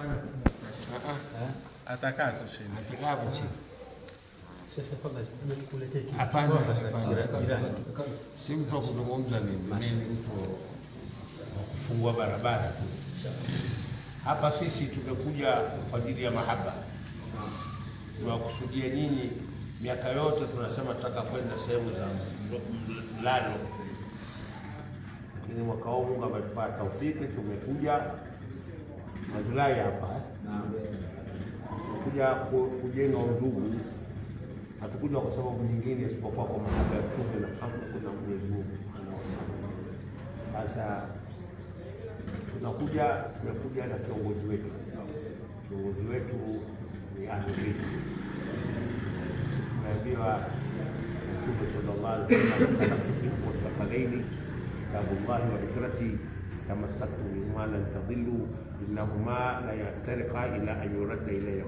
atakaa tu chini. Atakaa hapo chini. Sheikh, tafadhali nikuletee kitu. Hapana, Bora, hapana. jirani. Si mtu wa kuzungumza mimi, mimi ni mtu wa kufungua barabara tu. Hapa sisi tumekuja kwa ajili ya mahaba, tunawakusudia nyinyi. Miaka yote tunasema tutaka kwenda sehemu za mlo- mlalo, lakini mwaka huu Mungu ametupa taufiki, tumekuja Mazulai hapa eh. tumekuja ku- kujenga undugu hatukuja kwa sababu nyingine isipokuwa kwa mahaba ya Mtume na amri na Mwenyezi Mungu Subhanahu wa Ta'ala. Sasa tunakuja tumekuja na kiongozi wetu, kiongozi wetu ni Ahlul Bait. Tumeambiwa Mtume sallallahu alaihi wasallam khalaqtu fikum wathaqalaini kitabullahi wa dhikrati tamassaktu bihima lan tadillu innahuma la yaftariqa ila an yuradda ilayya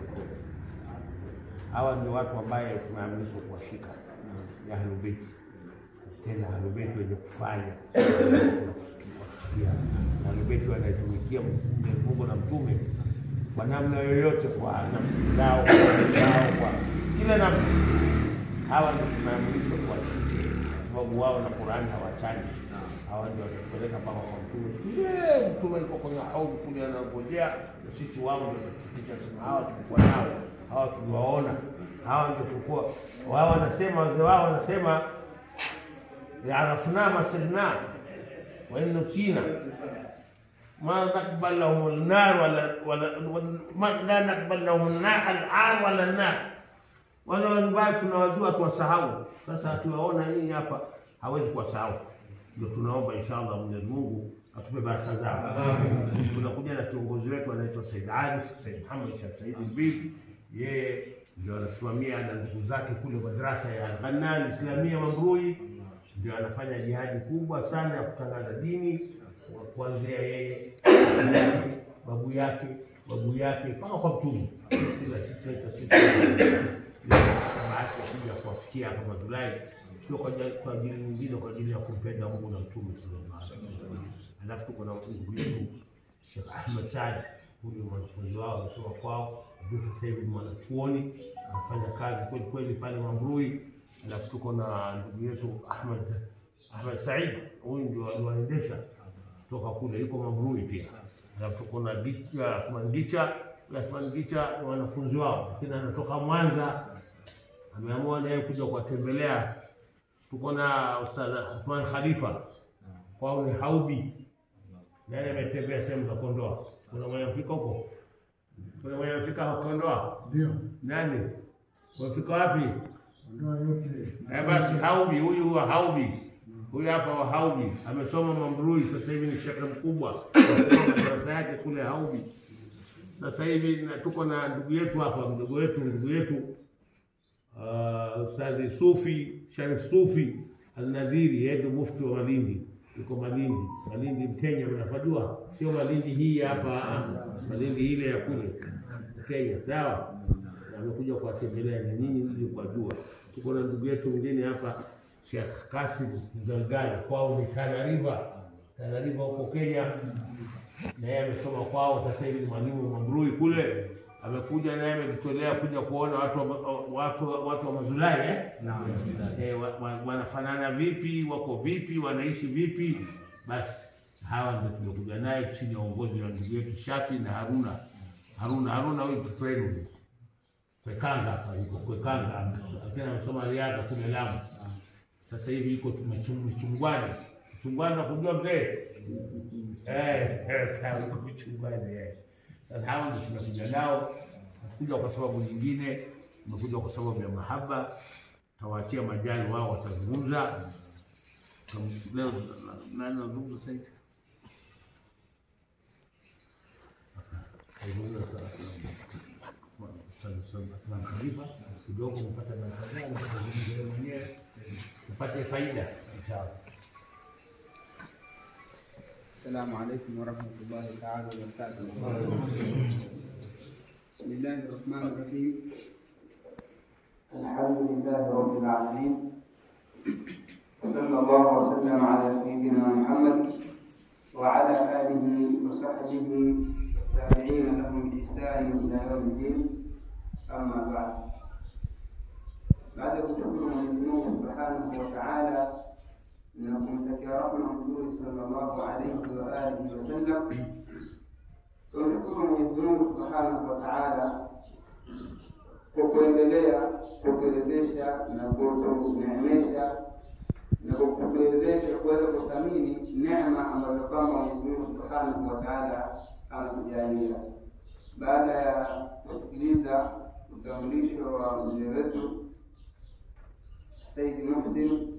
hawa ni watu ambaye tumeamrishwa kuwashika ni Ahlul Bait, tena Ahlul Bait wenye kufanya na kusikia. Ahlul Bait wanaitumikia Mwenyezi Mungu na Mtume kwa namna yoyote, kwa nafsi zao, kwa mali zao, kwa kila namna. Hawa ndio tumeamrishwa kuwashike, kwa sababu wao na Qur'an hawachani. Hawa ndio watapeleka mpaka kwa Mtume. Siku ile Mtume yuko kwenye haudhi kule anangojea, na sisi wao ndio tutafikisha. Sema hawa tulikuwa nao, hawa tuliwaona, hawa ndio tulikuwa wao. Wanasema wazee wao wanasema yarafna masirna wa in nusina ma nakbal lahum an-nar wala wala ma la nakbal lahum an-nar al-ar wala an-nar wale ambao tunawajua tuwasahau. Sasa akiwaona nyinyi hapa hawezi kuwasahau, ndio tunaomba inshallah Mwenyezi Mungu atupe baraka zao. Tunakuja na kiongozi wetu anaitwa Said Arif Said Muhammad Sheikh Said Bibi, yeye ndio anasimamia na ndugu zake kule madrasa ya Ghannan Islamia Mamrui, ndio anafanya jihadi kubwa sana ya kutangaza dini kuanzia yeye babu yake babu yake mpaka kwa mtume sila sisi sisi bahati ya kuja kuwafikia hapa Mazulai, sio kwa ajili- kwa ajili nyingine, kwa ajili ya kumpenda Mungu na Mtume sallallahu alaihi wasallam. Alafu tuko na ndugu yetu Sheikh Ahmed Saad, huyu ni mwanafunzi wao amesoma kwao, ndio sasa hivi ni mwanachuoni anafanya kazi kweli kweli pale Mambrui. Alafu tuko na ndugu yetu Ahmed Ahmed Said, huyu ndio aliwaendesha toka kule, yuko Mambrui pia. Alafu tuko na Gicha, Athman Gicha, Athman Gicha ni wanafunzi wao, lakini anatoka Mwanza ameamua naye kuja kuwatembelea. Tuko na Ustadh Athman Khalifa, kwao ni Haubi, naye ametembea sehemu za Kondoa. Kuna mwenye mfika huko? Kuna mwenye mfika Kondoa? Ndio, Nani? Wamefika wapi? ndoa yote Eh, basi Haubi, huyu wa Haubi, huyu hapa wa Haubi amesoma Mambrui, sasa hivi ni shekhe mkubwa darasa yake kule Haubi. Sasa hivi na tuko na ndugu yetu hapa, mdogo wetu, ndugu yetu uh, Ustadhi Sufi Sharif Sufi Alnadhiri, yeye ndio mufti wa Malindi, yuko Malindi. Malindi Mkenya, mnapajua, sio Malindi hii hapa, ah, Malindi ile ya kule Kenya, sawa amekuja kuwatembelea na nyinyi ili kuwajua. Tuko na ndugu yetu mwingine hapa Sheikh Kasim Mgalgali, kwao ni Tana River, Tana River huko Kenya, na yeye amesoma kwao, sasa hivi ni mwalimu Mambrui kule. Amekuja naye amejitolea kuja kuona watu wa, watu, watu wa Mazulai eh? Eh, wa, wa, wanafanana vipi, wako vipi, wanaishi vipi. Basi hawa ndio tumekuja naye chini ya uongozi wa ndugu yetu Shafi na Haruna. Haruna Haruna huyu mtoto wenu huyu. Kwekanga hapa yuko Kwekanga, lakini amesoma riadha kule Lamu. Sasa hivi yuko Machung- Mchungwani. Mchungwani nakujua mzee? Eh, eh, sawa, yuko Mchungwani eh. Sasa hao ndio tumekuja nao, hatukuja kwa sababu nyingine, tumekuja kwa sababu ya mahaba. Tawaachia majali wao watazungumza. Tam- Leo na- nani anazungumza sasa hivi? Karibu sana taarifa kidogo, mpate baraka zao, mpate mwenyewe, mpate faida inshallah. السلام عليكم ورحمة الله تعالى وبركاته. بسم الله الرحمن الرحيم. الحمد لله رب العالمين. صلى الله وسلم على سيدنا محمد وعلى آله وصحبه والتابعين لهم بإحسان بإحسان إلى يوم الدين أما بعد baada ya kushukuru Mwenyezi Mungu Subhanahu wa Ta'ala na kumtakia rahma Mtume sallallahu alayhi wa alihi wasallam, tunamshukuru Mwenyezi Mungu Subhanahu wa Ta'ala kwa kuendelea kutuwezesha na kutuneemesha na kwa kutuwezesha kuweza kuthamini neema ambazo kwamba Mwenyezi Mungu Subhanahu wa Ta'ala anatujalia. Baada ya kusikiliza utambulisho wa mzee wetu Said Muhsin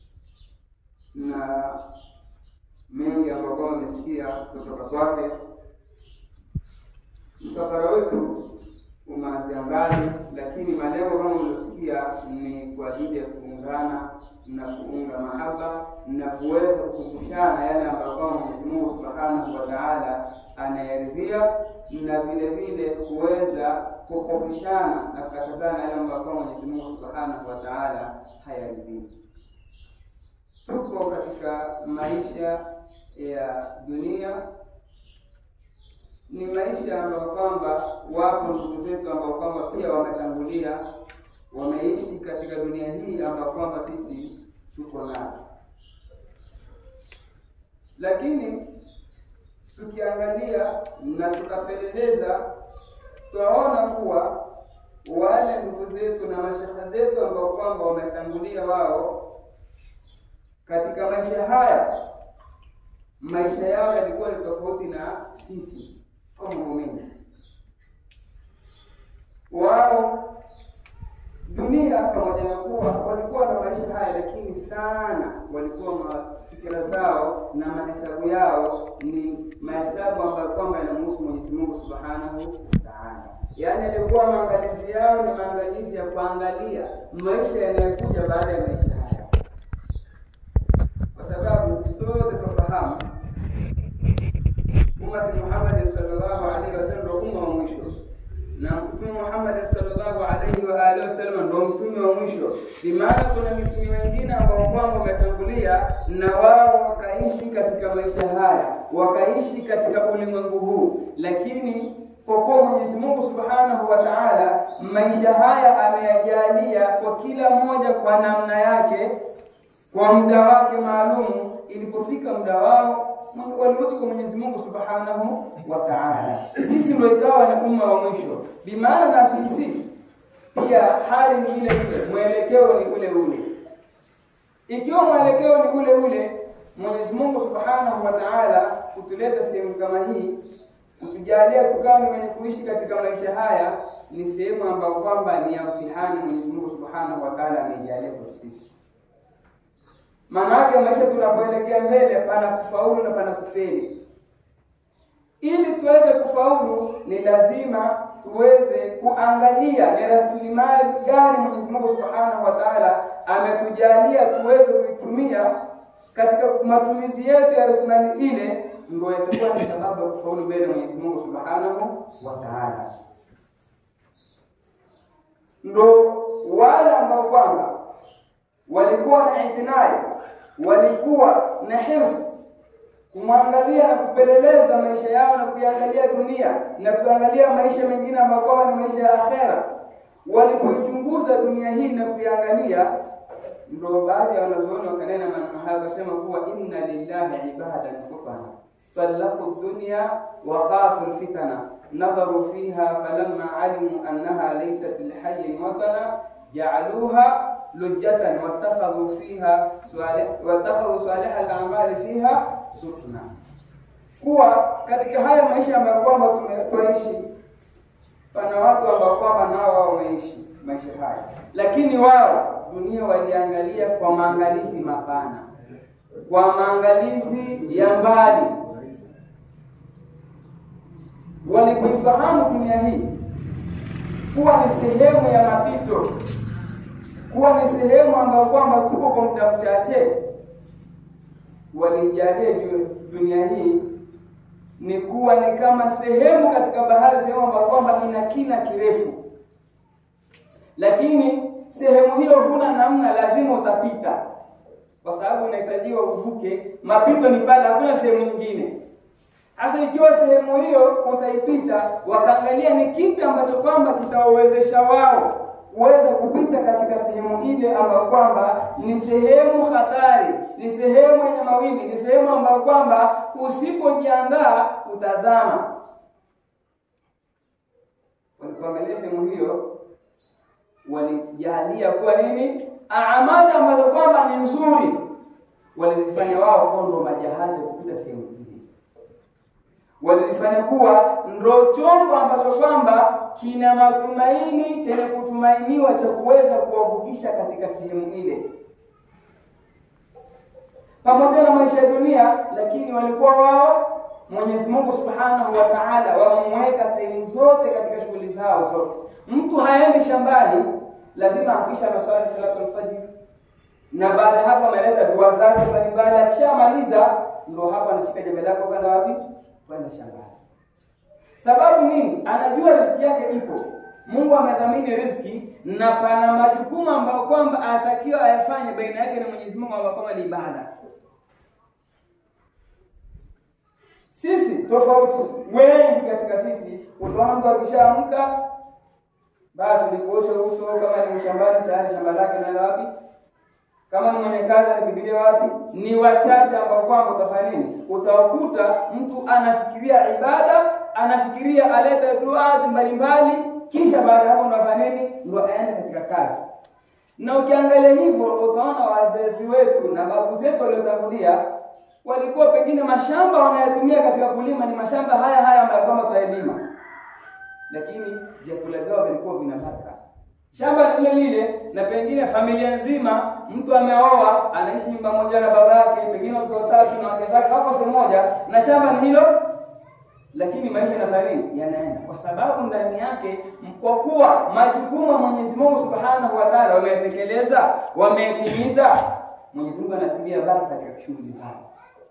na mengi ambayo kwamba amesikia kutoka kwake, msafara wetu umeanzia mbali, lakini malengo kama mliosikia ni kwa ajili ya kuungana na kuunga mahaba na kuweza kukumbushana yale ambayo kwamba Mwenyezi Mungu Subhanahu wa Ta'ala anayaridhia na vile vile kuweza kukofishana na kukatazana yale ambayo kwamba Mwenyezi Mungu Subhanahu wa Ta'ala hayaridhii. Tuko katika maisha ya dunia ni maisha ambayo kwamba wapo ndugu zetu ambao kwamba pia wametangulia wameishi katika dunia hii ambayo kwamba sisi tuko nayo, lakini tukiangalia na tukapeleleza, twaona kuwa wale ndugu zetu na mashaka zetu ambao kwamba wametangulia wao katika maisha haya, maisha yao yalikuwa ni tofauti na sisi kama muumini wao dunia pamoja na kuwa walikuwa na maisha haya, lakini sana walikuwa mafikira zao na mahesabu yao ni mahesabu ambayo kwamba yanamhusu Mwenyezi Mungu Subhanahu wa Ta'ala. Yaani alikuwa maangalizi yao ni maangalizi ya kuangalia maisha yanayokuja baada ya maisha haya, kwa sababu sote tunafahamu ummati Muhammad sallallahu alaihi wasallam ndio umma wa mwisho na Mtume Muhammad sallallahu alaihi wa alihi wasallam ndio mtume wa mwisho. Bimaana kuna mitume wengine ambao kwamba wametangulia na wao wakaishi katika maisha haya, wakaishi katika ulimwengu huu, lakini kwa kuwa Mwenyezi Mungu Subhanahu wa Ta'ala maisha haya ameyajalia kwa kila mmoja kwa namna yake, kwa muda wake maalumu. Ilipofika muda wao walirudi kwa Mwenyezi Mungu Subhanahu wa Ta'ala. Sisi ndio ikawa ni umma wa mwisho, bimaana na sisi pia hali ni ile ile, mwelekeo ni ule ule. Ikiwa mwelekeo ni ule ule, Mwenyezi Mungu Subhanahu wa Ta'ala kutuleta sehemu kama hii, kutujalia tukawa ni wenye kuishi katika maisha haya, ni sehemu ambayo kwamba ni ya mtihani. Mwenyezi Mungu Subhanahu wa Ta'ala ameijalia kwa sisi. Maana yake maisha tunapoelekea mbele, pana kufaulu na pana kufeli. Ili tuweze kufaulu, ni lazima tuweze kuangalia ni rasilimali gani Mwenyezi Mungu Subhanahu wa Ta'ala ametujalia tuweze kuitumia katika matumizi yetu ya rasilimali ile, ndio itakuwa ni sababu ya kufaulu mbele Mwenyezi Mungu Subhanahu wa Ta'ala. Ndo wale ambao kwamba walikuwa na itinai, walikuwa na hirsi kumwangalia na kupeleleza maisha yao na kuiangalia dunia na kuangalia maisha mengine ambayo kwamba ni maisha ya akhera. Walipoichunguza dunia hii na kuiangalia, ndio baadhi ya wanazuoni wakanena maneno haya wakasema kuwa inna lillahi ibadan futana طلقوا الدنيا وخافوا الفتن نظروا فيها فلما علموا أنها ليست لحي وطنا جعلوها لجة واتخذوا فيها صالح واتخذوا صالح الأعمال فيها sufna. Kuwa katika haya maisha ambayo kwamba tumeishi, pana watu ambao kwamba nao wao wameishi maisha haya, lakini wao dunia waliangalia kwa maangalizi mapana, kwa maangalizi ya mbali. Walipoifahamu dunia hii kuwa ni sehemu ya mapito, kuwa ni sehemu ambayo kwamba tuko kwa muda mchache walijalia dunia hii ni kuwa ni kama sehemu katika bahari, sehemu ambayo kwamba ina kina kirefu, lakini sehemu hiyo huna namna, lazima utapita, kwa sababu unahitajiwa uvuke. Mapito ni pale, hakuna sehemu nyingine. Sasa ikiwa sehemu hiyo utaipita, wakaangalia ni kipi ambacho kwamba kitawawezesha wao kuweza kupita katika sehemu ile ambayo kwamba ni sehemu hatari, ni sehemu yenye mawimbi, ni sehemu ambayo kwamba usipojiandaa utazama. Walipoangalia sehemu hiyo, walijalia kuwa nini, amali ambazo kwamba ni nzuri, walizifanya wao kuwa ndo majahazi ya kupita sehemu ile walifanya kuwa ndo chombo ambacho kwamba kina matumaini chenye kutumainiwa cha kuweza kuwavukisha katika sehemu ile, pamoja na maisha ya dunia. Lakini walikuwa wao, Mwenyezi Mungu Subhanahu wa Ta'ala, wamemweka time zote katika shughuli zao zote. Mtu haendi shambani, lazima akisha maswali salatu alfajiri, na baada ya hapo ameleta dua zake mbalimbali. Akishamaliza ndo hapa anashika jembe lako kwenda wapi? kwenda shambani. Sababu nini? Anajua riziki yake ipo. Mungu amedhamini riziki na pana majukumu ambayo kwamba anatakiwa ayafanye baina yake na Mwenyezi Mungu ambayo kwamba ni ibada. Sisi tofauti, wengi katika sisi, utaona mtu akishaamka basi ni kuosha uso, kama ni shambani tayari shamba lake naenda wapi? kama ni mwenye kazi anakimbilia wapi? Ni wachache ambao kwamba utafanya nini? Utawakuta mtu anafikiria ibada, anafikiria alete dua mbalimbali, kisha baada ya hapo ndo afanya nini? Ndo aende katika kazi. Na ukiangalia hivyo, utaona wazazi wetu na babu zetu waliotangulia walikuwa pengine mashamba wanayotumia katika kulima ni mashamba haya haya ambayo kwamba twaelima, lakini vyakula vyao vilikuwa vina baraka shamba lile lile, na pengine familia nzima, mtu ameoa anaishi nyumba moja na baba yake, pengine watoto watatu na wake zake wako sehemu moja, na shamba ni hilo, lakini maisha yanafanya nini? Yanaenda, kwa sababu ndani yake, kwa kuwa majukumu ya Mwenyezi Mungu Subhanahu wa Ta'ala wameyatekeleza, wameyatimiza, Mwenyezi Mungu anatilia baraka katika shughuli zao.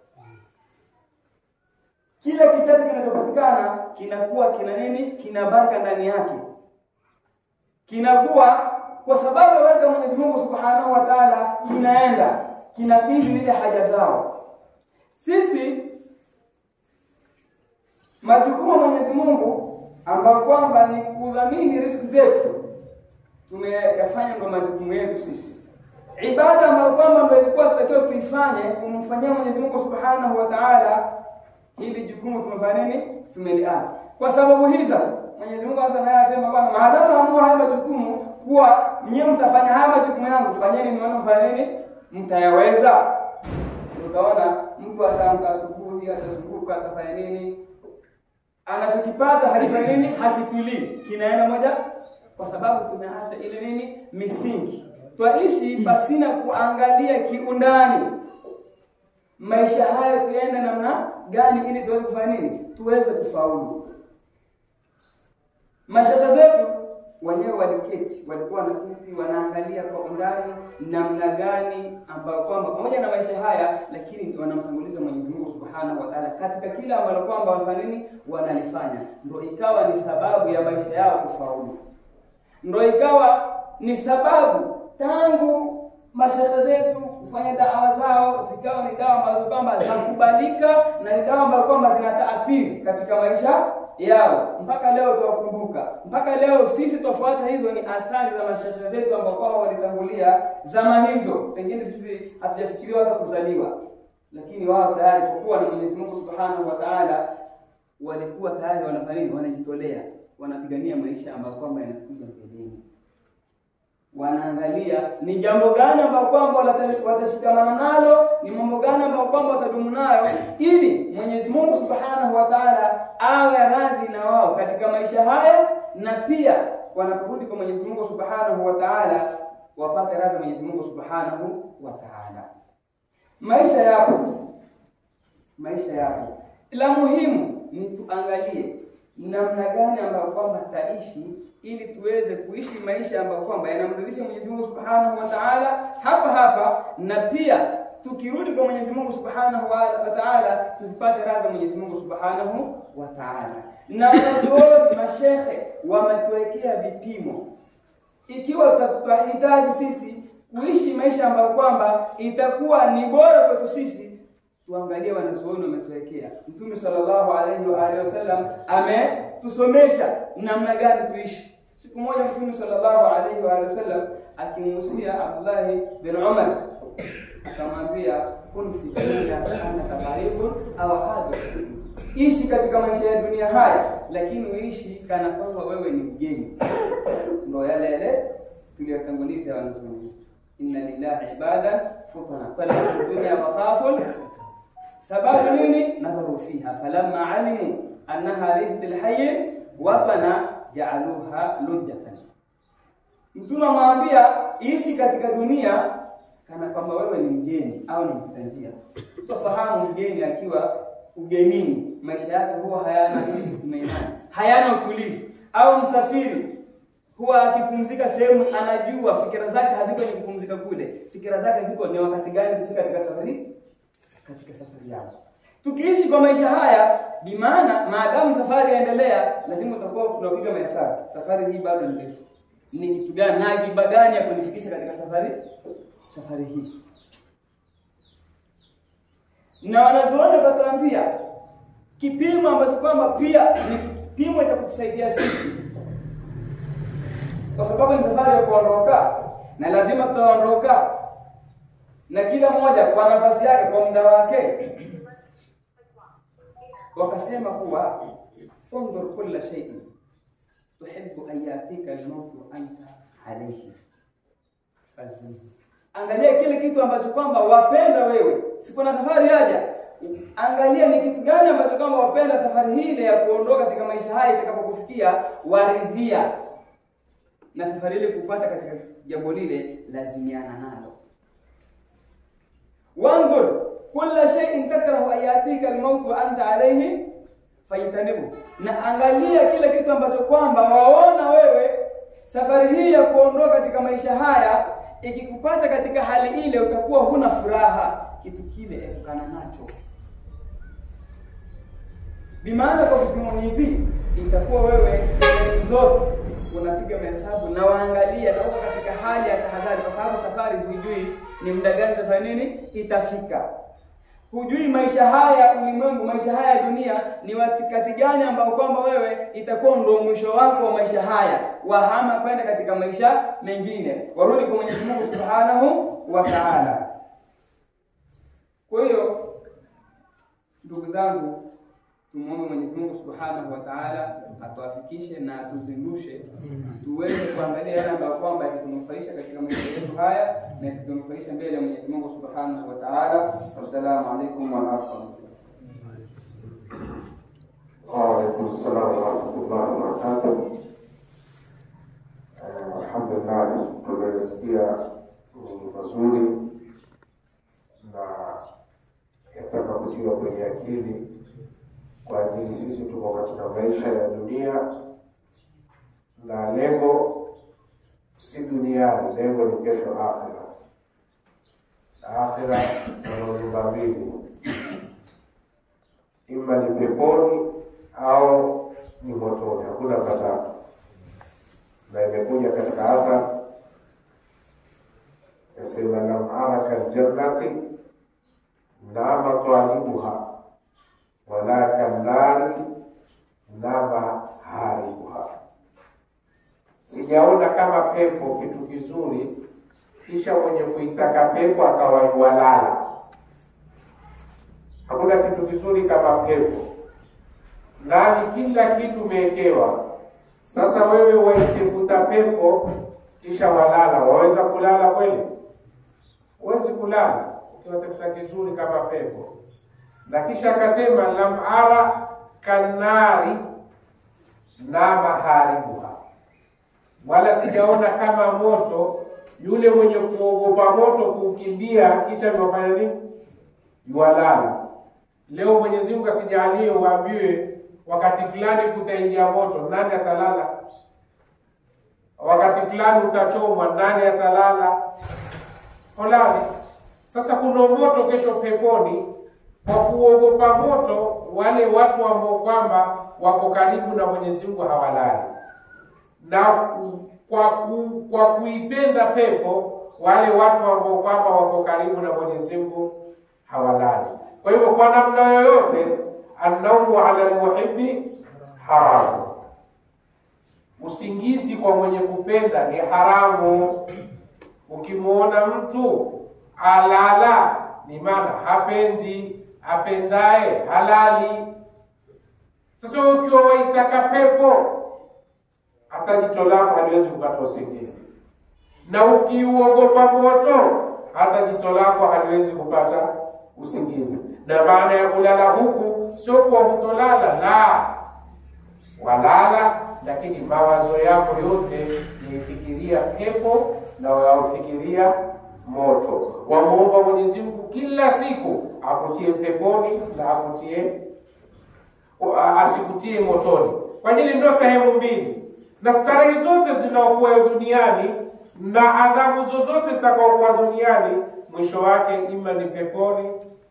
Kile kichache kinachopatikana kinakuwa kina nini? Kina baraka ndani yake kinakuwa kwa sababu weka Mwenyezi Mungu Subhanahu wa Ta'ala, kinaenda kinakidhi zile haja zao. Sisi majukumu ya Mwenyezi Mungu ambayo kwamba ni kudhamini riziki zetu, tumeyafanya ndo majukumu yetu sisi. Ibada ambayo kwamba ndo ilikuwa tutakiwa tuifanye kumfanyia Mwenyezi Mungu Subhanahu wa Ta'ala, hili jukumu tumefanya nini? Tumeliacha. Kwa sababu hii sasa Mwenyezi Mungu sasa naye asema kwamba maadamu hamua haya majukumu kuwa nyinyi mtafanya haya majukumu yangu, fanyeni nione mfanya nini, mtayaweza. Utaona mtu ataamka asubuhi, atazunguka, atafanya nini, anachokipata halifanya nini, hakitulii, kinaenda moja, kwa sababu tumeacha ile nini, misingi. Twaishi pasina kuangalia kiundani maisha haya tuende namna gani, ili tuweze kufanya nini, tuweze kufaulu. Mashaka zetu wenyewe waliketi, walikuwa wanaketi wanaangalia kwa undani namna gani ambayo kwamba pamoja na maisha haya, lakini wanamtanguliza Mwenyezi Mungu Subhanahu wa Ta'ala katika kila ambalo kwamba wanafanya nini, wanalifanya, ndio ikawa ni sababu ya maisha yao kufaulu, ndio ikawa ni sababu tangu mashaka zetu kufanya dawa zao zikawa ni dawa ambazo kwamba zinakubalika na ni dawa ambazo kwamba zina taathiri katika maisha yao mpaka leo tuwakumbuka, mpaka leo sisi tofuata hizo ni athari za mashaka zetu ambao kwamba walitangulia zama hizo. Pengine sisi hatujafikiriwa hata kuzaliwa, lakini wao tayari kwa kuwa na Mwenyezi Mungu Subhanahu wa Ta'ala walikuwa tayari wanafanya nini? Wanajitolea, wanapigania maisha ambayo kwamba yanakuja mbeleni wanaangalia ni jambo gani ambalo kwamba watashikamana nalo, ni mambo gani ambayo kwamba watadumu nayo, ili Mwenyezi Mungu Subhanahu wa Ta'ala awe radhi na wao katika maisha haya, na pia wanaporudi kwa Mwenyezi Mungu Subhanahu wa Ta'ala wapate radhi Mwenyezi Mungu Subhanahu wa Ta'ala. Maisha yapo, maisha yapo, la muhimu ni tuangalie namna gani ambayo kwamba taishi ili tuweze kuishi maisha ambayo kwamba yanamridhisha Mwenyezi Mungu Subhanahu wa Ta'ala hapa hapa, na pia tukirudi kwa Mwenyezi Mungu Subhanahu wa Ta'ala tuzipate radhi Mwenyezi Mungu Subhanahu wa Ta'ala. Na wanazuoni mashehe wametuwekea vipimo, ikiwa tutahitaji sisi kuishi maisha ambayo kwamba itakuwa ni bora kwetu sisi, tuangalie wanazuoni wametuwekea. Mtume sallallahu alaihi wa alihi wasallam ametusomesha namna gani tuishi. Siku moja Mtume sallallahu alaihi wa alihi wasallam akimuhusia Abdullahi bin Umar akamwambia kun fi dunya annaka gharibun au hadir, ishi katika maisha ya dunia haya, lakini uishi kana kwamba wewe ni mgeni. Ndo yale yale tuliyotanguliza wanazuoni, inna lillahi ibadan futana talabu dunya makhafun sababu nini? nadharu fiha falamma alimu annaha laysat lhayi watana jaaluha lujjatan. Mtume amwambia ishi katika dunia kana kwamba wewe ni mgeni au ni mpita njia. Utafahamu mgeni akiwa ugenini, maisha yake huwa hayana tumainani, hayana utulivu. Au msafiri huwa akipumzika sehemu, anajua fikira zake haziko ni kupumzika kule, fikira zake ziko ni wakati gani kufika katika safari katika safari yako. Tukiishi kwa maisha haya, bimaana maadamu safari yaendelea, lazima utakuwa unapiga mahesabu, safari hii bado ni ndefu, ni kitu gani na akiba gani ya kunifikisha katika safari safari hii. Na wanazuoni wakatuambia kipimo ambacho kwamba pia ni kipimo cha kutusaidia sisi, kwa sababu ni safari ya kuondoka na lazima tutaondoka na kila mmoja kwa nafasi yake kwa muda wake. Wakasema kuwa undhur kulla shay'in tuhibbu an yatika al-mautu anta alayhi falzimhu, angalia kile kitu ambacho kwamba wapenda wewe, siku na safari haja, angalia ni kitu gani ambacho kwamba wapenda safari hii ile ya kuondoka katika maisha haya itakapokufikia, waridhia na safari ile kupata katika jambo lile, lazimiana nalo wanzur kulla shay'in takrahu an yatika almaut wa anta alayhi fajtanibu, na angalia kile kitu ambacho kwamba waona wewe safari hii ya kuondoka katika maisha haya ikikupata katika hali ile, utakuwa huna furaha, kitu kile epukana nacho. Bimaana kwa vipimo hivi itakuwa wewe sehemu zote unapiga mahesabu na waangalia na uko katika hali ya tahadhari, kwa sababu safari hujui ni muda gani itafanya nini, itafika. Hujui maisha haya ulimwengu, maisha haya ya dunia ni wakati gani ambao kwamba wewe itakuwa ndio mwisho wako wa maisha haya, wahama kwenda katika maisha mengine, warudi kwa Mwenyezi Mungu Subhanahu wa Ta'ala. Kwa hiyo ndugu zangu, Tumwombe Mwenyezi Mungu Subhanahu wa Ta'ala atuafikishe na atuzindushe tuweze kuangalia yale ambayo kwamba yakitunufaisha katika maisha yetu haya na yakitunufaisha mbele ya Mwenyezi Mungu Subhanahu wa Ta'ala. Wassalamu alaikum wa rahmatullahi Waalaikum salam warahmatullahi wabarakatuh. Eh, Alhamdulillah, tumesikia ni mazuri na yataka kutiwa kwenye akili kwa ajili sisi tuko katika maisha ya dunia na lengo si duniani, lengo ni kesho akhira. Na akhira kuna nyumba mbili, ima ni peponi au ni motoni, hakuna patatu. Na imekuja katika athar yasema, lam araka ljannati nama twalibuha wala kallari nama haribuha, sijaona kama pepo kitu kizuri, kisha mwenye kuitaka pepo akawa yuwalala. Hakuna kitu kizuri kama pepo, ndani kila kitu umewekewa. Sasa wewe waitafuta pepo kisha walala, waweza kulala kweli? Huwezi kulala ukiwatafuta kizuri kama pepo na kisha akasema lam ara kanari nama haribuha, wala sijaona kama moto yule mwenye kuogopa moto kuukimbia kisha nafanya nini, yuwalala. Leo Mwenyezi Mungu asijalie uambiwe wakati fulani kutaingia moto, nani atalala? Wakati fulani utachomwa, nani atalala? Holali. Sasa kuna moto kesho peponi kwa kuogopa moto, wale watu ambao kwamba wako karibu na Mwenyezi Mungu hawalali, na kwa ku, kwa kuipenda pepo, wale watu ambao kwamba wako karibu na Mwenyezi Mungu hawalali. Kwa hivyo kwa namna yoyote, annaumu ala lmuhibi haramu, usingizi kwa mwenye kupenda ni haramu. Ukimwona mtu alala, ni maana hapendi, apendaye halali. Sasa wewe ukiwa waitaka pepo, hata jicho lako haliwezi kupata usingizi, na ukiuogopa moto, hata jicho lako haliwezi kupata usingizi. Na maana ya kulala huku sio kwa hutolala, la walala, lakini mawazo yako yote yaifikiria pepo na waufikiria moto. Wamuomba Mwenyezi Mungu kila siku akutie peponi na akutie asikutie motoni, kwa ajili ndio sehemu mbili, na starehe zote zinaokuwa duniani na adhabu zozote zitakaokuwa duniani mwisho wake ima ni peponi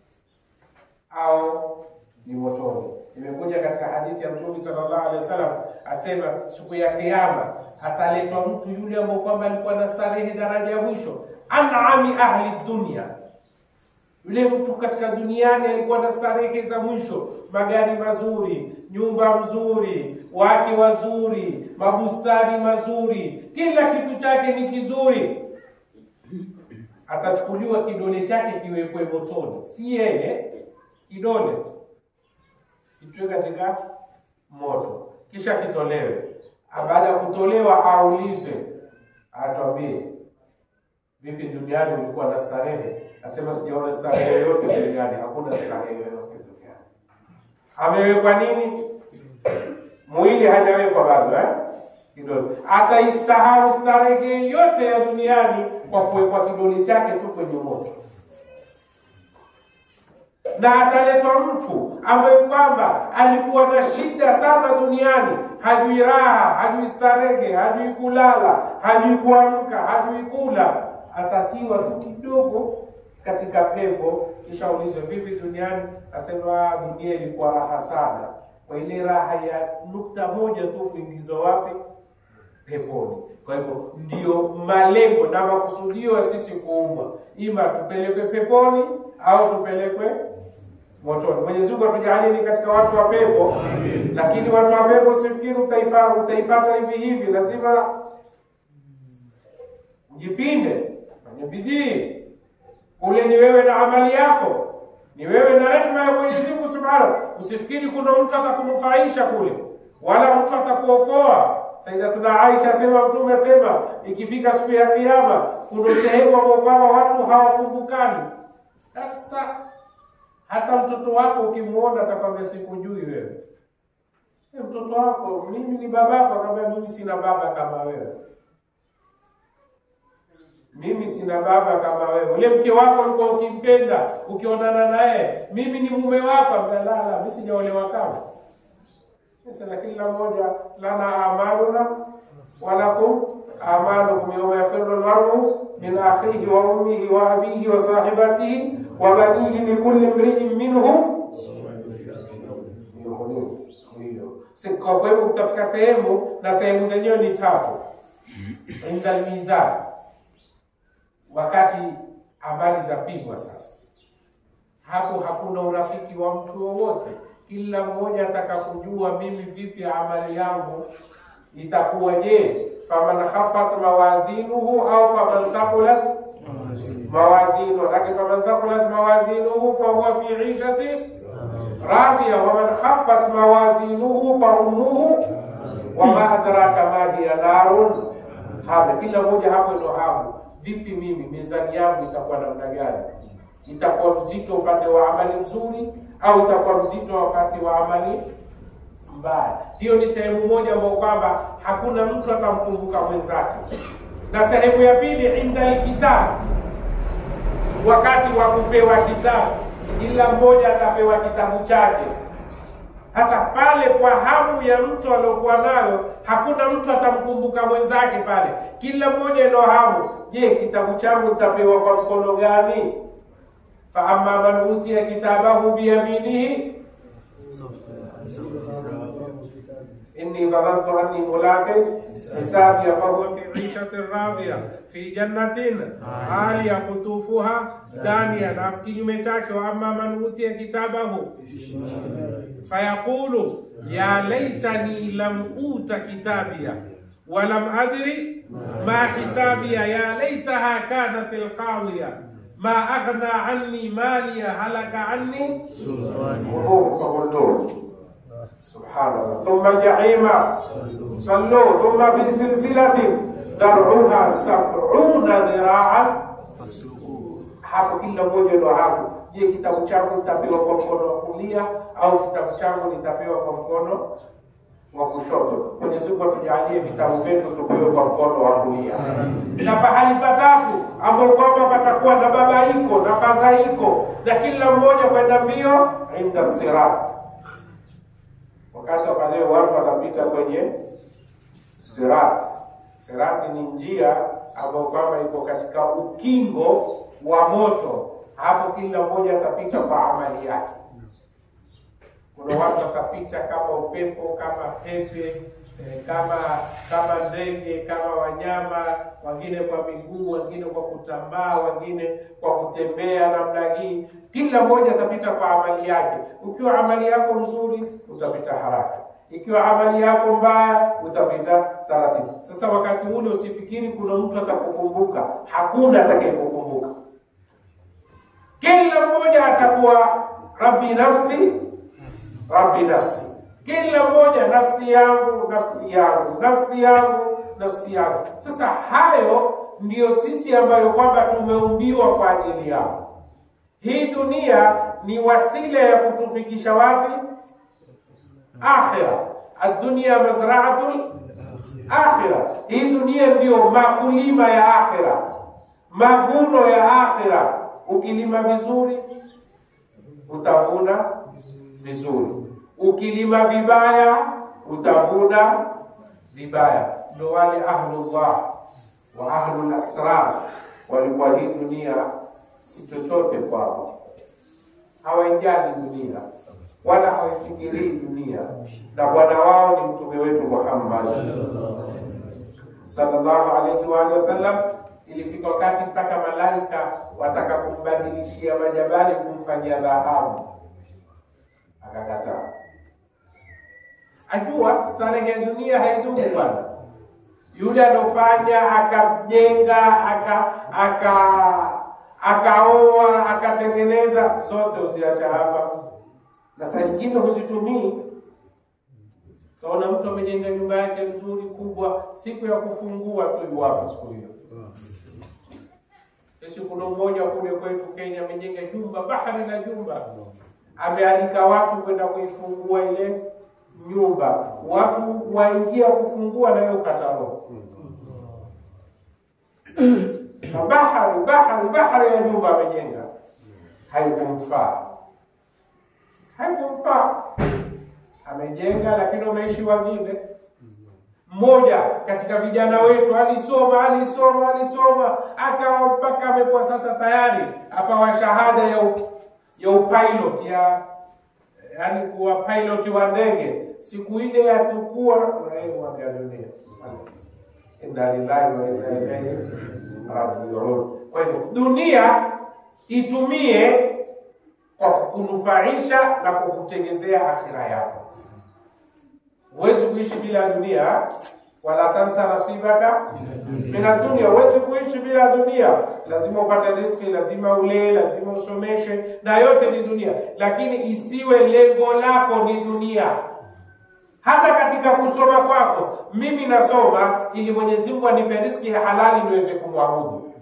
au ni motoni. Imekuja katika hadithi ya Mtume sallallahu alaihi wasallam asema, siku ya Kiyama ataletwa mtu yule ambaye kwamba alikuwa na starehe daraja ya mwisho, an'ami ahli dunia yule mtu katika duniani alikuwa na starehe za mwisho, magari mazuri, nyumba mzuri, wake wazuri, mabustani mazuri, kila kitu chake ni kizuri. Atachukuliwa kidole chake kiwekwe motoni, si yeye, kidole tu kitiwe katika moto, kisha kitolewe. Baada ya kutolewa, aulizwe, atwambie Vipi duniani ulikuwa na starehe? Nasema sijaona starehe yoyote duniani, hakuna starehe yoyote duniani. Amewekwa nini? Mwili hajawekwa bado eh? Kidole ataistahau starehe yote ya duniani kwa kuwekwa kidole chake tu kwenye moto, na ataletwa mtu ambaye kwamba alikuwa na shida sana duniani, hajui raha, hajui starehe, hajui kulala, hajui kuamka, hajui kula atatiwa tu kidogo katika pepo, kisha ulizwe vipi duniani? Asema dunia ilikuwa raha sana, kwa ile raha ya nukta moja tu kuingizwa wapi? Peponi. Kwa hivyo ndio malengo na makusudio ya sisi kuumbwa, ima tupelekwe peponi au tupelekwe motoni. Mwenyezi Mungu atujalie ni katika watu wa pepo, lakini watu wa pepo sifikiri utaifa utaipata hivi hivi, lazima ujipinde fanye bidii. Ule ni wewe na amali yako, ni wewe na rehema ya Mwenyezi Mungu Subhanahu. Usifikiri kuna mtu atakunufaisha kule, wala mtu atakuokoa. Sayyidatuna Aisha asema, Mtume asema, ikifika siku ya Kiyama kuna sehemu ambao kwamba watu hawakumbukani kabisa. Hata mtoto wako ukimwona atakwambia sikujui wewe. E, mtoto wako mimi ni babako, akamwambia mimi sina baba kama wewe mimi sina baba kama wewe. Ule mke wako ulikuwa ukimpenda, ukionana naye, mimi ni mume wako, amelala, mimi sijaolewa kama sasa. Na kila mmoja lana amaluna walakum amalukum yawma yafirru almar'u min akhihi wa ummihi wa abihi wa sahibatihi wa banihi likulli imri'in minhum siku hiyo. Kwa hivyo utafika sehemu na sehemu zenyewe ni tatu, inda almizan wakati amali za pigwa sasa, hapo hakuna urafiki wa mtu wowote. Kila mmoja ataka kujua mimi vipi amali yangu itakuwa. Je, faman khafat mawazinuhu au faman thaqulat mawazinuhu, lakini faman thaqulat mawazinuhu fahuwa fi ishati radhiya waman khafat mawazinuhu fa ummuhu wama adraka ma hiya narun hame. Kila mmoja hapo ndo hamu Vipi mimi mizani yangu itakuwa namna gani? Itakuwa mzito upande wa amali mzuri au itakuwa mzito wakati wa amali mbaya? Hiyo ni sehemu moja ambayo kwamba hakuna mtu atamkumbuka mwenzake. Na sehemu ya pili, inda alkitabu, wakati wa kupewa kitabu, kila mmoja atapewa kitabu chake. Sasa pale kwa hamu ya mtu aliokuwa nayo, hakuna mtu atamkumbuka mwenzake pale, kila mmoja ndo hamu. Je, kitabu changu nitapewa kwa mkono gani? fa amma man utiya kitabahu biyaminihi inni dhanantu anni mulaqin hisabiya fahuwa fi ishatin radhiya fi jannatin aliya qutufuha daniya, na kinyume chake, wa amma man utiya kitabahu fayaqulu ya laitani lam uta kitabiya walam adri ma hisabiya ya laitaha kanat alqawiya ma aghna anni maliya halaka anni وهو فغلوه سبحان الله ثم الجحيم صلوه ثم في سلسلة ذرعها سبعون ذراعا hapo kila mmoja ndo hapo. Je, kitabu changu nitapewa kwa mkono wa kulia au kitabu changu nitapewa kwa mkono wa kushoto? Mwenyezi Mungu atujalie vitabu vyetu tupewe kwa mkono wa kulia, na pahali patatu ambapo kwamba patakuwa na babaiko na fadhaiko na kila mmoja kwenda mbio inda sirat. Wakati wa leo watu wanapita kwenye sirat. Sirati ni njia ambayo kwamba iko katika ukingo wa moto. Hapo kila mmoja atapita kwa amali yake. Kuna watu watapita kama upepo, kama pepe, eh, kama kama ndege, kama wanyama, wengine kwa miguu, wengine kwa kutambaa, wengine kwa kutembea namna hii. Kila mmoja atapita kwa amali yake. Ukiwa amali yako mzuri, utapita haraka ikiwa amali yako mbaya utapita taratibu. Sasa wakati ule usifikiri kuna mtu atakukumbuka, hakuna atakayekukumbuka. Kila mmoja atakuwa rabbi nafsi, rabbi nafsi, kila mmoja nafsi yangu, nafsi yangu, nafsi yangu, nafsi yangu. Sasa hayo ndiyo sisi ambayo kwamba tumeumbiwa kwa ajili yao. Hii dunia ni wasila ya kutufikisha wapi? akhira. Adunia mazraatul akhira, hii dunia ndiyo makulima ya akhira, mavuno ya akhira. Ukilima vizuri utavuna vizuri, ukilima vibaya utavuna vibaya. Ndo wale ahlullah wa ahlul asrar walikuwa hii dunia si chochote kwao, hawaijali dunia wala hawaifikirii dunia, na bwana wao ni mtume wetu Muhammad sallallahu alaihi wa alihi wasallam. Ilifika wakati mpaka malaika wataka kumbadilishia majabali kumfanyia dhahabu, akakataa. Ajua starehe ya dunia haidumu bwana. Yule alofanya akajenga aka aka akaoa akatengeneza, zote uziacha hapa na saa nyingine huzitumii. Kaona mtu amejenga nyumba yake nzuri kubwa, siku ya kufungua tu iwapo siku hiyo. Sisi kuna mmoja kule kwetu Kenya amejenga jumba bahari na jumba, amealika watu kwenda kuifungua ile nyumba, watu waingia kufungua na yeye ukata roho na bahari bahari bahari ya nyumba amejenga, haikumfaa haikumfaa. Amejenga lakini umeishi wengine. Mmoja katika vijana wetu alisoma alisoma alisoma akawa mpaka amekuwa sasa tayari apawa shahada ya u, ya upilot ya yani kuwa pilot wa ndege. Siku ile ya tukua ya dunia, inna lillahi wa inna ilaihi rajiun. Kwa hivyo dunia itumie kwa kukunufaisha na kukutengezea akhira yako. Huwezi kuishi bila dunia, wala tansa nasibaka mina dunia. Huwezi kuishi bila dunia, lazima upate riziki, lazima ulee, lazima usomeshe, na yote ni dunia, lakini isiwe lengo lako ni dunia. Hata katika kusoma kwako, mimi nasoma ili Mwenyezi Mungu anipe riziki ya halali niweze kumwabudu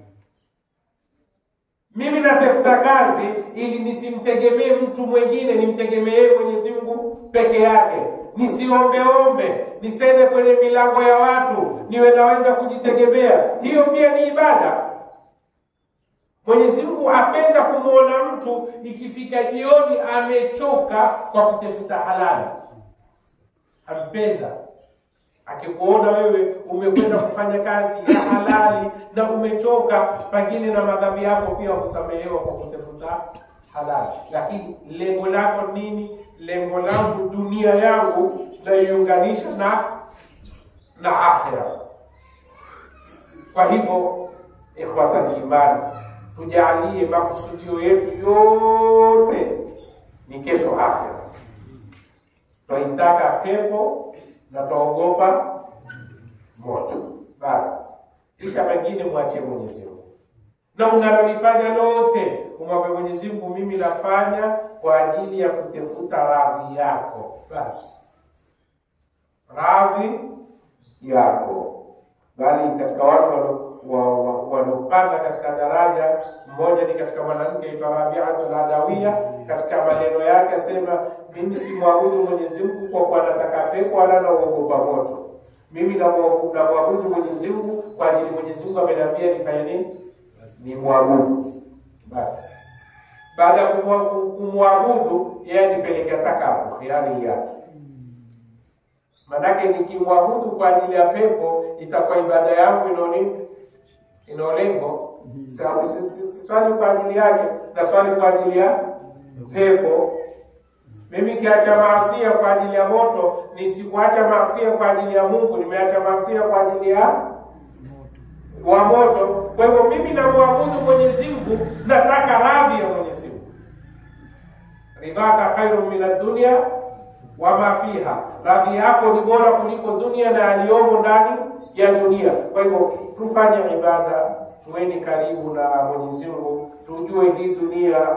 mimi natafuta kazi ili nisimtegemee mtu mwingine, nimtegemee Mwenyezi Mungu peke yake, nisiombeombe, nisende kwenye milango ya watu, niwe naweza kujitegemea. Hiyo pia ni ibada. Mwenyezi Mungu apenda kumwona mtu ikifika jioni amechoka kwa kutafuta halali, ampenda akikuona wewe umekwenda kufanya kazi ya halali na umechoka, pengine na madhambi yako pia kusamehewa kwa kutafuta halali, lakini lengo lako nini? Lengo langu dunia yangu naiunganisha na na akhira. Kwa hivyo, ikhwata imani, tujalie makusudio yetu yote ni kesho akhira. Twaitaka pepo na twaogopa moto, basi kisha mengine mwachie Mwenyezi Mungu na unalolifanya lote umwambie Mwenyezi Mungu, mimi nafanya kwa ajili ya kutafuta radhi yako. Basi radhi yako. Bali katika watu walo- wa- wa- waliopanda katika daraja, mmoja ni katika mwanamke aitwa Rabiatul Adawiya. Katika maneno yake asema, mimi simwabudu Mwenyezi Mungu kwa kuwa nataka pepo wala nauogopa moto. Mimi namwabudu namwabudu Mwenyezi Mungu kwa ajili Mwenyezi Mungu ameniambia nifanye nini? ni mwabudu. Basi baada ya kumwa- kumwabudu, yeye anipelekea takabu hiari yake. Manake nikimwabudu kwa ajili ya pepo, itakuwa ibada yangu ino nini, ino lengo. Sababu si- si- si swali kwa ajili yake, na swali kwa ajili ya pepo. Mimi kiacha maasia kwa ajili ya moto, nisikuacha maasia kwa ajili ya Mungu, nimeacha maasia kwa ajili ya wa moto. Kwa hivyo mimi namwabudu Mwenyezi Mungu, nataka radhi ya Mwenyezi Mungu. Ridhaka khairun min ad-dunya wa ma fiha, radhi yako ni bora kuliko dunia na aliyomo ndani ya dunia. Kwa hivyo tufanye ibada, tuweni karibu na Mwenyezi Mungu, tujue hii dunia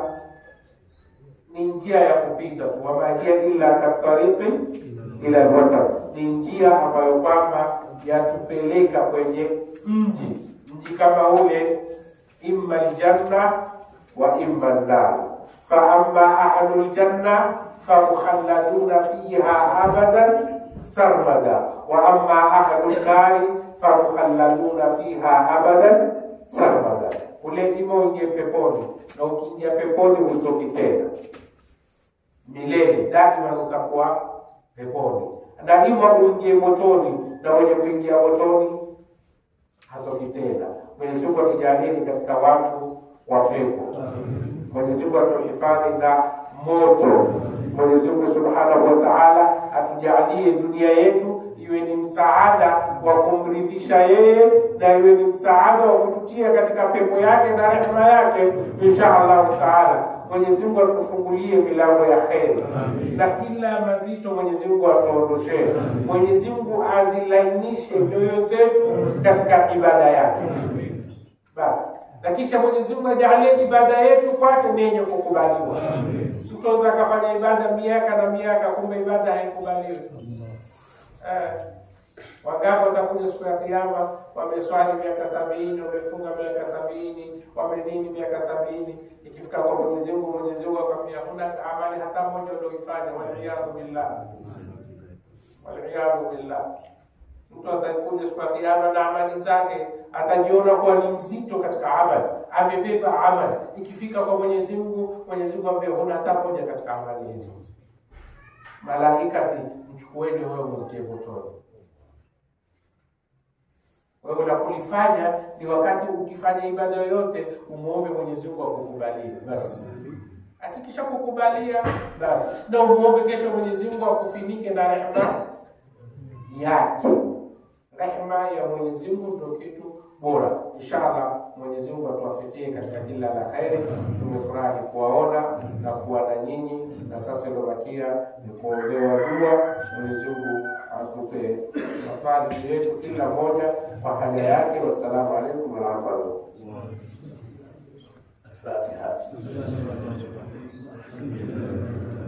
ni njia ya kupita tu, wama hiya illa katariki ila alwatar, ni njia ambayo kwamba yatupeleka kwenye mji mji kama ule, imma aljanna wa imma an-nar. Fa amma ahlu aljanna famukhalladuna fiha abadan sarmada wa amma ahlu an-nar famukhalladuna fiha abadan sarmada. Ule ima uingie peponi, na ukiingia peponi hutoki tena milele, daima utakuwa peponi. Daima uingie motoni, na mwenye kuingia motoni hatoki tena. Mwenyezi Mungu atujalie katika watu wa pepo. Mwenyezi Mungu atuhifadhi na moto. Mwenyezi Mungu Subhanahu wa Ta'ala atujalie dunia yetu iwe ni msaada wa kumridhisha yeye na iwe ni msaada wa kututia katika pepo yake na rehema yake insha Allahu Taala. Mwenyezi Mungu atufungulie milango ya kheri na kila mazito Mwenyezi Mungu atuondoshee. Mwenyezi Mungu azilainishe nyoyo zetu katika ibada yake. Basi na kisha Mwenyezi Mungu ajalie ibada yetu kwake ni yenye kukubaliwa. Mtu aweza akafanya ibada miaka na miaka, kumbe ibada haikubaliwi. Eh, wangapi watakuja siku ya Kiyama wameswali miaka sabini, wamefunga miaka sabini, wamenini miaka sabini, ikifika kwa Mwenyezi Mungu, Mwenyezi Mungu akwambia huna amali hata moja ulioifanya. Waliyadhu billah, waliyadhu billah. Mtu atakuja siku ya Kiyama na amali zake, atajiona kuwa ni mzito katika amali, amebeba amali. Ikifika kwa Mwenyezi Mungu, Mwenyezi Mungu ambia huna hata moja katika amali hizo. Malaikati, mchukueni wewe mtie motoni. Wewe la kulifanya ni wakati ukifanya ibada yoyote, umuombe Mwenyezi Mungu akukubalie. Basi hakikisha kukubalia, basi na umuombe kesho Mwenyezi Mungu akufinike na rehema yake. Rehema ya Mwenyezi Mungu ndio kitu bora. Inshallah Mwenyezi Mungu atuwafikie katika kila la kheri. Tumefurahi kuwaona na kuwa na nyinyi, na sasa iliyobakia ni kuombewa dua. Mwenyezi Mungu atupe safari yetu kila moja kwa haja yake. Wassalamu alaikum warahmatullahi الفاتحة